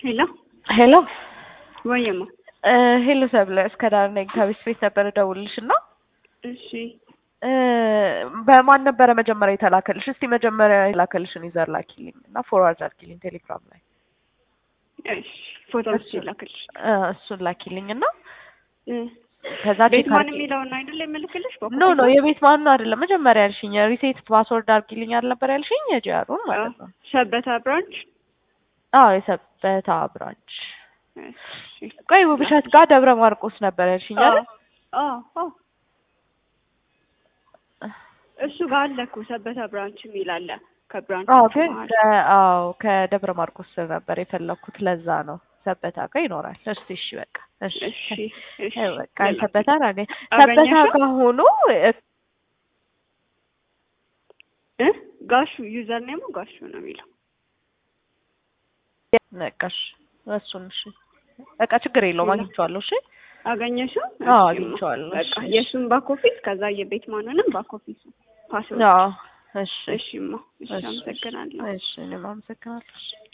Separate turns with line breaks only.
ሄሎ
ሄሎ
ወይማ
እ ሄሎ ሰብለ እስከ ዳር ነኝ ከቤት ቤት ነበር እደውልልሽ እና
እሺ
እ በማን ነበረ መጀመሪያ የተላከልሽ? እስቲ መጀመሪያ የተላከልሽን ዩዘር ላኪልኝ እና ፎርዋርድ አድርጊልኝ ቴሌግራም ላይ
እሺ ፎቶ አንስቼ ላክልሽ
እ እሱን ላኪልኝ እና
እ
ከዛ
ቤት
ቼክ
ማን
አድርጊ
የሚለውን አይደል የምልክልሽ
ኖ ኖ የቤት ማን ነው አይደለም መጀመሪያ ያልሽኝ ሪሴት ፓስወርድ አድርጊልኝ አልነበር ያልሽኝ የጂአሩን ማለት ነው
ሰበታ ብራንች
አዎ የሰበታ ብራንች
እሺ
ቆይ ውብሸት ጋር ደብረ ማርቆስ ነበር ያልሽኝ አይደል
አዎ አዎ እሱ ጋር አለ እኮ ሰበታ ብራንች የሚል አለ ከብራንች
አዎ ግን ከ- አዎ ከደብረ ማርቆስ ስር ነበር የፈለኩት ለዛ ነው ሰበታ ጋር ይኖራል እሺ እሺ በቃ እሺ
እሺ እሺ
አይ በቃ ሰበታ አገኝ
አገኘሽው?
ሰበታ ጋር ሆኖ እ-
እ ጋሹ ዩዘር ኔሙ ጋሹ ነው የሚለው
ነቃሽ እሱን እሺ በቃ ችግር የለውም አግኝቼዋለሁ እሺ
አገኘሽው?
አዎ
እሺ፣
አግኝቼዋለሁ
በቃ
እሺ
የእሱን ባክ ኦፊስ ከዛ የቤት ማንንም ባክ ኦፊሱ ፓስወርድ
አዎ እሺ
እሺማ እሺ
እሺ
አመሰግናለሁ
እሺ እኔም አመሰግናለሁ እሺ